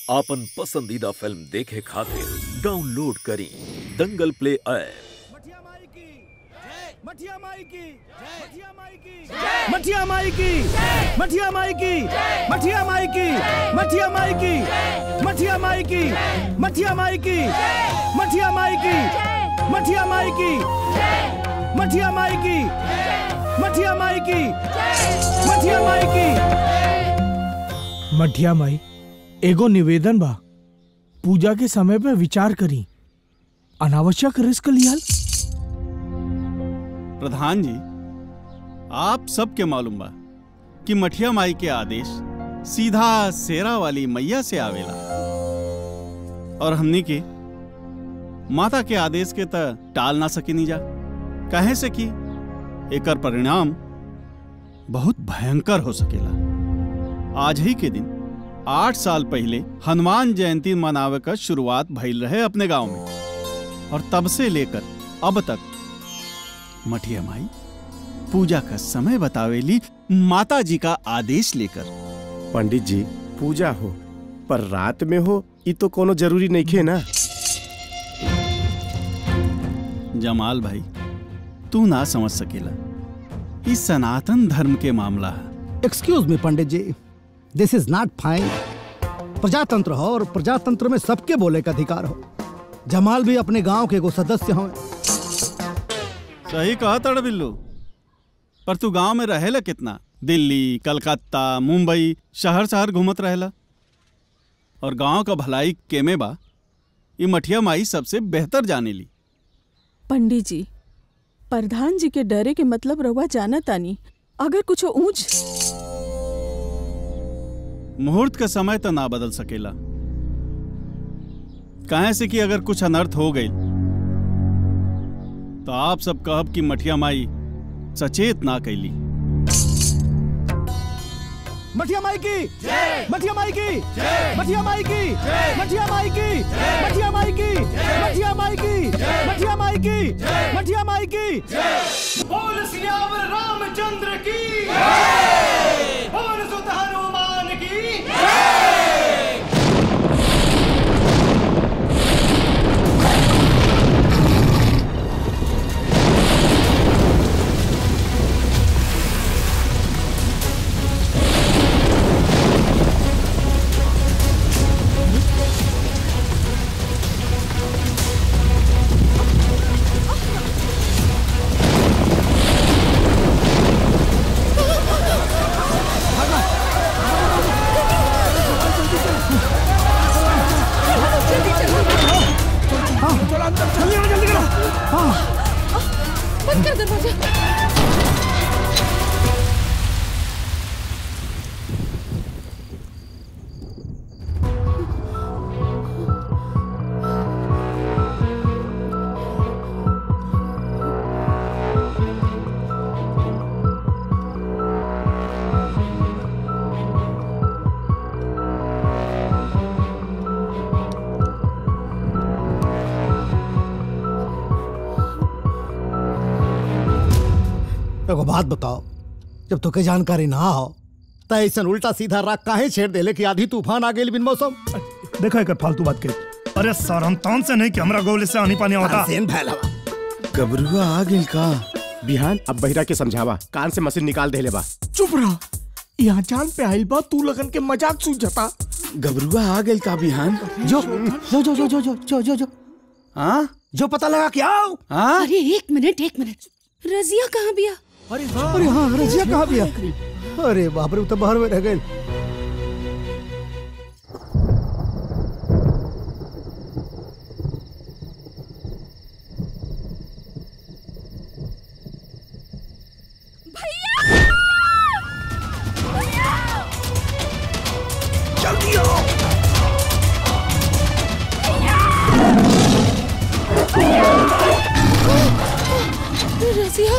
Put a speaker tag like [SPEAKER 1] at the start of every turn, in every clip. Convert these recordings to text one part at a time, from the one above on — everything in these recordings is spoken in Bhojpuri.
[SPEAKER 1] आपन पसंदीदा फिल्म देखे खातिर डाउनलोड करी दंगल प्ले ऐप
[SPEAKER 2] मठिया माई की मठिया माई की मठिया माई की मठिया माई की मठिया माई की मठिया माई की मठिया माई की मठिया माई की मठिया माई की मठिया माई की मठिया माई की मठिया माई की
[SPEAKER 3] मठिया माई एगो निवेदन बा पूजा के समय पे विचार करी अनावश्यक रिस्क लियाल
[SPEAKER 4] प्रधान जी आप सबके मालूम बा कि मठिया माई के आदेश सीधा सेरा वाली मैया से आवेला और हमनी के माता के आदेश के त टाल ना सकिनी जा कहे से कि एकर परिणाम बहुत भयंकर हो सकेला आज ही के दिन आठ साल पहले हनुमान जयंती मनावे का शुरुआत भइल रहे अपने गांव में और तब से लेकर अब तक मठिया माई पूजा का समय बतावेली माता जी का आदेश लेकर
[SPEAKER 5] पंडित जी पूजा हो पर रात में हो ये तो कोनो जरूरी नहीं खे ना
[SPEAKER 4] जमाल भाई तू ना समझ सकेला इस सनातन धर्म के मामला है
[SPEAKER 6] एक्सक्यूज मी पंडित जी दिस इज नॉट फाइन प्रजातंत्र हो और प्रजातंत्र में सबके बोले का अधिकार हो जमाल भी अपने गांव के एगो सदस्य हो
[SPEAKER 4] सही कहा तड़ बिल्लू पर तू गांव में रहेला कितना दिल्ली कलकत्ता मुंबई शहर शहर घूमत रहेला और गांव का भलाई केमे बा ये मठिया माई सबसे बेहतर जाने ली
[SPEAKER 7] पंडित जी प्रधान जी के डरे के मतलब रहुआ जाना तानी अगर कुछ ऊंच
[SPEAKER 4] मुहूर्त का समय तो ना बदल सकेला कहे से कि अगर कुछ अनर्थ हो गई तो आप सब कहब कि मठिया माई सचेत ना कैली
[SPEAKER 2] मठिया माई की मठिया माई की मठिया माई की मठिया माई की मठिया माई की मठिया माई की मठिया माई की मठिया माई की बोल सियावर रामचंद्र की बोल सुत हनुमान की
[SPEAKER 7] बंद कर दरवाजा
[SPEAKER 6] एगो बात बताओ जब तोके जानकारी ना हो त ऐसा उल्टा सीधा राग काहे छेड़ देले कि आधी तूफान आ गेल बिन मौसम
[SPEAKER 8] देखा एक फालतू बात कही अरे सर हम तान से नहीं कि हमरा गोले से आनी पानी होता
[SPEAKER 6] सेन फैलावा
[SPEAKER 5] गबरुआ आ गेल का बिहान अब बहिरा के समझावा कान से मशीन निकाल देले बा
[SPEAKER 3] चुप रहा यहाँ चांद पे आइल बा तू लगन के मजाक सूझता
[SPEAKER 5] गबरुआ आ गेल का बिहान
[SPEAKER 6] जो जो जो जो जो जो जो जो जो
[SPEAKER 5] हाँ
[SPEAKER 6] जो पता लगा कि आओ
[SPEAKER 5] हाँ
[SPEAKER 9] अरे एक मिनट एक मिनट रजिया कहाँ बिया
[SPEAKER 6] अरे हाँ अरे हाँ रजिया कहाँ भी अरे बाप रे वो तो बाहर में रह गए
[SPEAKER 9] रजिया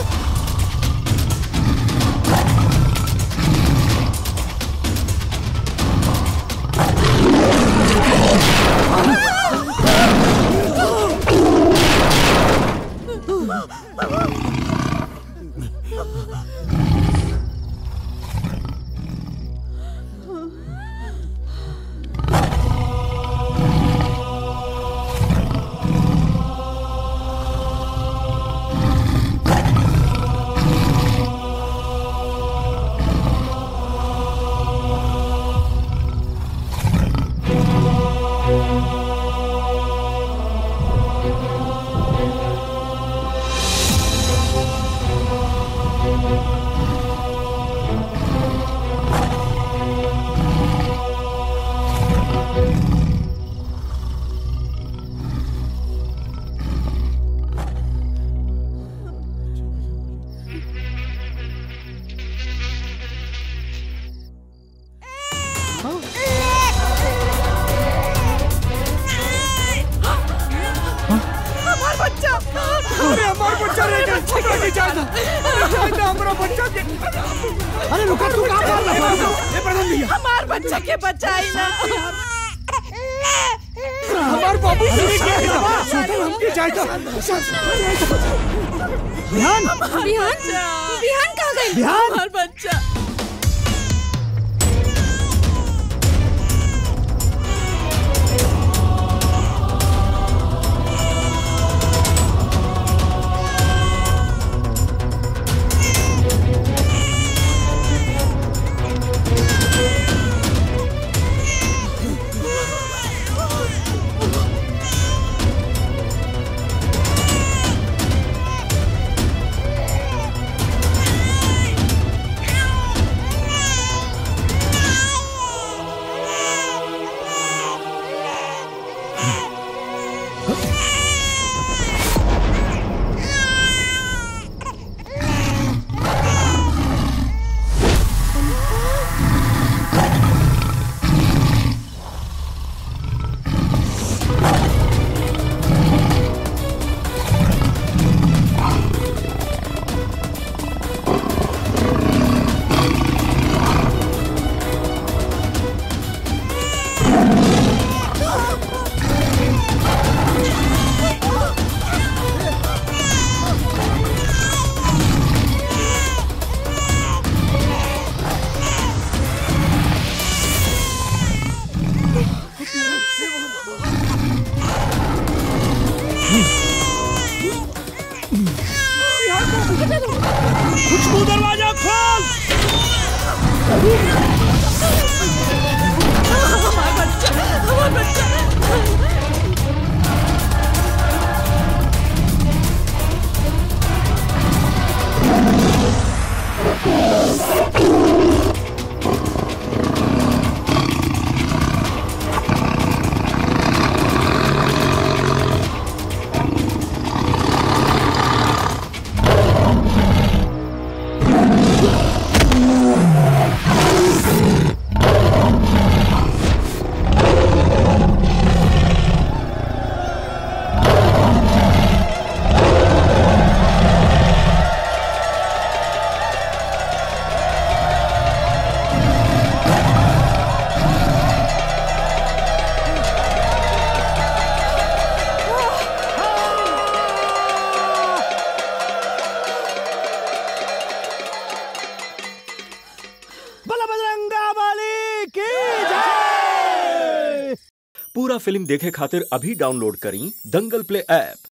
[SPEAKER 2] हमार बच्चा रह गया हमरा के जान दो जान दो हमरा बच्चा के
[SPEAKER 6] अरे रुका तू कहाँ मार रहा है
[SPEAKER 2] ये प्रधान भैया
[SPEAKER 10] हमार बच्चा के बचाई ना
[SPEAKER 2] हमार बाबू के क्या है सुतल हमके जाए तो
[SPEAKER 6] बिहान
[SPEAKER 9] बिहान बिहान कहाँ गई
[SPEAKER 6] बिहान
[SPEAKER 10] हमार बच्चा
[SPEAKER 2] खुशबू दरवाजा खोल
[SPEAKER 10] हमार बच्चा हमार बच्चा
[SPEAKER 2] बला बजरंगा वाली की जय
[SPEAKER 1] पूरा फिल्म देखे खातिर अभी डाउनलोड करी दंगल प्ले ऐप